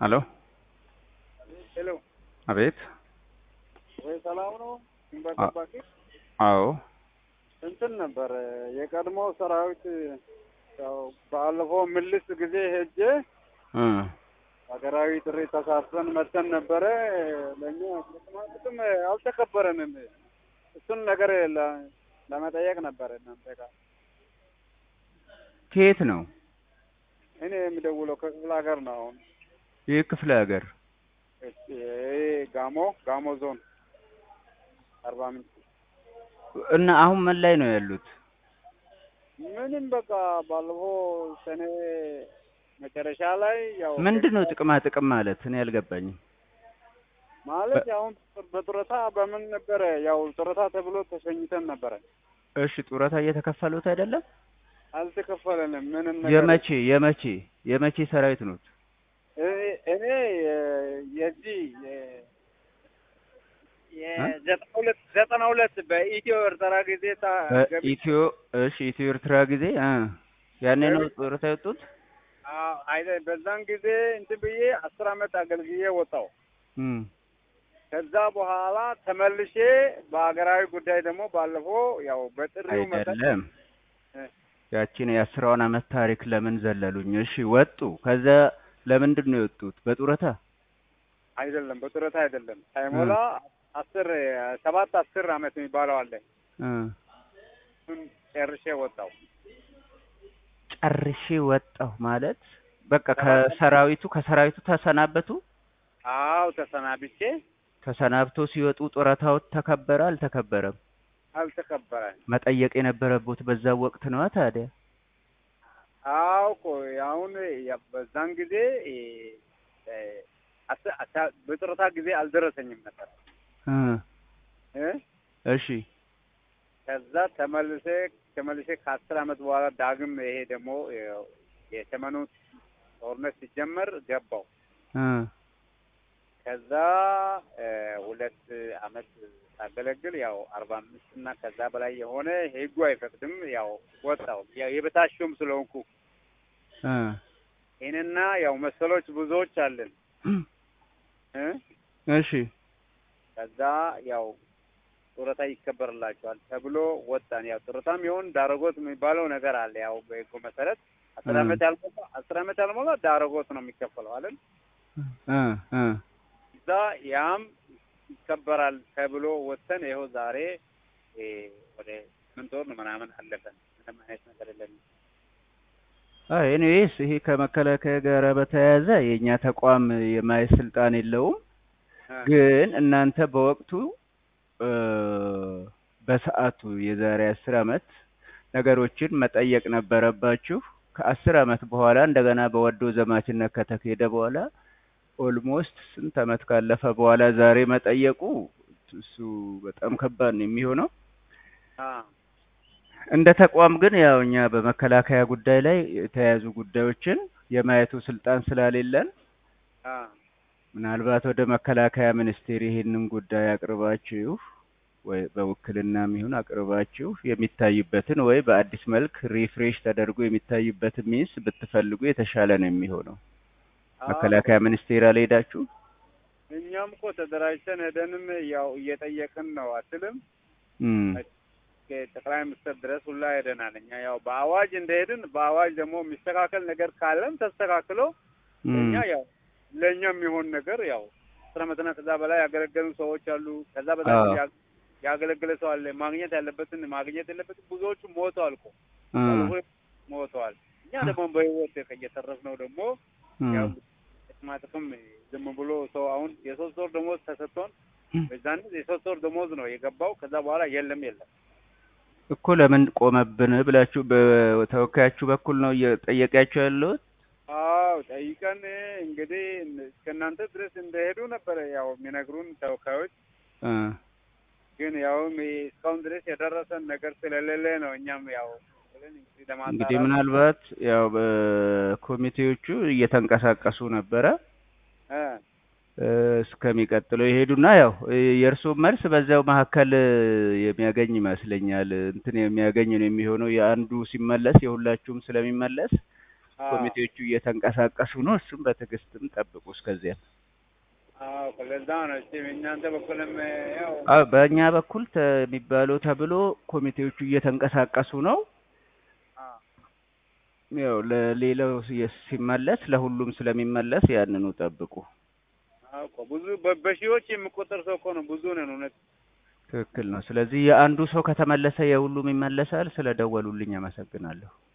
ሄሎ ሄሎ አቤት ወይ ሰላም ነው? ድንበር አ- ጠባቂ አዎ እንትን ነበር የቀድሞ ሰራዊት ያው ባለፈው ምልስ ጊዜ ሄጄ እ ሀገራዊ ጥሪ ተሳትፈን መጥተን ነበረ። ለእኛ ጥቅማ ጥቅም አልተከበረንም። እሱን ነገር ለ- ለመጠየቅ ነበረ እናንተ ጋር ከየት ነው እኔ የሚደውለው ከክፍለ ሀገር ነው። አሁን ይህ ክፍለ ሀገር እሺ፣ ይሄ ጋሞ ጋሞ ዞን አርባ ምንጭ እና አሁን ምን ላይ ነው ያሉት? ምንም በቃ ባለፈው ሰኔ መጨረሻ ላይ ያው ምንድን ነው ጥቅማ ጥቅም ማለት? እኔ አልገባኝም። ማለት አሁን በጡረታ በምን ነበረ ያው ጡረታ ተብሎ ተሸኝተን ነበረ። እሺ ጡረታ እየተከፈሉት አይደለም? አልተከፈለንም ምንም ነገር። የመቼ የመቼ የመቼ ሰራዊት ነው? እኔ- እኔ የ- የዚህ የ- የዘጠና ሁለት ዘጠና ሁለት በኢትዮ ኤርትራ ጊዜ ታ- ገቢ- በኢትዮ እሺ ኢትዮ ኤርትራ ጊዜ እ ያኔ ነው ጡረታ የወጡት? አዎ፣ አይደ- በዛን ጊዜ እንትን ብዬ አስር አመት አገልግዬ ወጣው። እም ከዛ በኋላ ተመልሼ በሀገራዊ ጉዳይ ደግሞ ባለፈው ያው በጥሪው መሰረት አይደለም እ። ያቺን የአስራውን አመት ታሪክ ለምን ዘለሉኝ? እሺ ወጡ። ከዛ ለምንድን ነው የወጡት? በጡረታ አይደለም በጡረታ አይደለም ሳይሞላ አስር ሰባት አስር አመት የሚባለው አለ እ እሱን ጨርሼ ወጣው። ጨርሼ ወጣሁ ማለት በቃ ከሰራዊቱ ከሰራዊቱ ተሰናበቱ። አዎ ተሰናብቼ ተሰናብቶ ሲወጡ ጡረታዎት ተከበረ አልተከበረም? አልተከበረ። መጠየቅ የነበረቦት በዛ ወቅት ነዋ። ታዲያ አዎ እኮ አሁን ያ- በዛን ጊዜ እ፣ እ፣ አስ- አስ- በጡረታ ጊዜ አልደረሰኝም ነበር እ እ እሺ ከዛ ተመልሴ ተመልሼ ከአስር አመት በኋላ ዳግም ይሄ ደግሞ ያው የሰሜኑ ጦርነት ሲጀመር ገባው። እ ከዛ እ፣ ሁለት አመት ሳገለግል ያው አርባ አምስት እና ከዛ በላይ የሆነ ህጉ አይፈቅድም። ያው ወጣው ያው የበታችሁም ስለሆንኩ እ ይህንና ያው መሰሎች ብዙዎች አለን እ እሺ ከዛ ያው ጡረታ ይከበርላቸዋል ተብሎ ወጣን። ያው ጡረታም ይሆን ዳረጎት የሚባለው ነገር አለ። ያው በህጉ መሰረት አስር እ። አመት ያልሞላ አስር አመት ያልሞላ ዳረጎት ነው የሚከፈለው አይደል? እ እ እዛ ያም ይከበራል ተብሎ ወጥተን ይኸው ዛሬ እ፣ ወደ ስምንት ወር ነው ምናምን አለፈን። ምንም አይነት ነገር የለንም። አይ ኤኒዌይስ ይሄ ከመከላከያ ጋር በተያያዘ የእኛ ተቋም የማየት ስልጣን የለውም። እ፣ ግን እናንተ በወቅቱ እ፣ በሰዓቱ የዛሬ አስር አመት ነገሮችን መጠየቅ ነበረባችሁ። ከአስር አመት በኋላ እንደገና በወዶ ዘማችነት ከተካሄደ በኋላ ኦልሞስት ስንት አመት ካለፈ በኋላ ዛሬ መጠየቁ እሱ በጣም ከባድ ነው የሚሆነው። አ፣ እንደ ተቋም ግን ያው እኛ በመከላከያ ጉዳይ ላይ የተያያዙ ጉዳዮችን የማየቱ ስልጣን ስለሌለን አ፣ ምናልባት ወደ መከላከያ ሚኒስቴር ይሄንን ጉዳይ አቅርባችሁ ወይ በውክልናም ይሁን አቅርባችሁ የሚታይበትን ወይ በአዲስ መልክ ሪፍሬሽ ተደርጎ የሚታይበትን ሚንስ ብትፈልጉ የተሻለ ነው የሚሆነው። አ፣ መከላከያ ሚኒስቴር አልሄዳችሁ? እኛም እኮ ተደራጅተን ሄደንም ያው እየጠየቅን ነው አትልም እም ጠቅላይ ሚኒስትር ድረስ ሁላ ሄደናል። እኛ ያው በአዋጅ እንደሄድን በአዋጅ ደግሞ የሚስተካከል ነገር ካለም ተስተካክሎ እም እኛ ያው ለእኛ የሚሆን ነገር ያው አስር ዓመትና ከዛ በላይ ያገለገሉ ሰዎች አሉ። ከዛ በላይ አዎ። ያ- ያገለገለ ሰው አለ። ማግኘት ያለበትን ማግኘት የለበትን ብዙዎቹ ሞተዋል እኮ እ ባለፈው ሞተዋል። እኛ ደግሞ በህይወት እየተረፍነው ደግሞ ያው እም ጥቅማ ጥቅም ዝም ብሎ ሰው አሁን የሶስት ወር ደሞዝ ተሰጥቶን በዛን የሶስት ወር ደሞዝ ነው የገባው። ከዛ በኋላ የለም የለም እኮ ለምን ቆመብን ብላችሁ በተወካያችሁ በኩል ነው እየጠየቃችሁ ያለሁት? አዎ ጠይቀን እንግዲህ እስከ እናንተ ድረስ እንደሄዱ ነበረ ያው የሚነግሩን ተወካዮች። እ ግን ያውም እስካሁን ድረስ የደረሰን ነገር ስለሌለ ነው እኛም ያው ብለን እንግዲህ ለማጣራት እንግዲህ ምናልባት ያው በኮሚቴዎቹ እየተንቀሳቀሱ ነበረ እ እ እስከሚቀጥለው ይሄዱና ያው የእርስዎ መልስ በዚያው መካከል የሚያገኝ ይመስለኛል። እንትን የሚያገኝ ነው የሚሆነው። የአንዱ ሲመለስ የሁላችሁም ስለሚመለስ አዎ ኮሚቴዎቹ እየተንቀሳቀሱ ነው። እሱም በትዕግስትም ጠብቁ እስከዚያ። አዎ ለዛ ነው። እስቲ እናንተ በኩልም ያው አዎ በእኛ በኩል ተ- የሚባለው ተብሎ ኮሚቴዎቹ እየተንቀሳቀሱ ነው። አዎ ያው ለሌላው ሲ- ሲመለስ ለሁሉም ስለሚመለስ ያንኑ ጠብቁ። አዎ እኮ ብዙ በ- በሺዎች የሚቆጠር ሰው እኮ ነው። ብዙ ነን እውነት። ትክክል ነው። ስለዚህ የአንዱ ሰው ከተመለሰ የሁሉም ይመለሳል። ስለደወሉልኝ አመሰግናለሁ።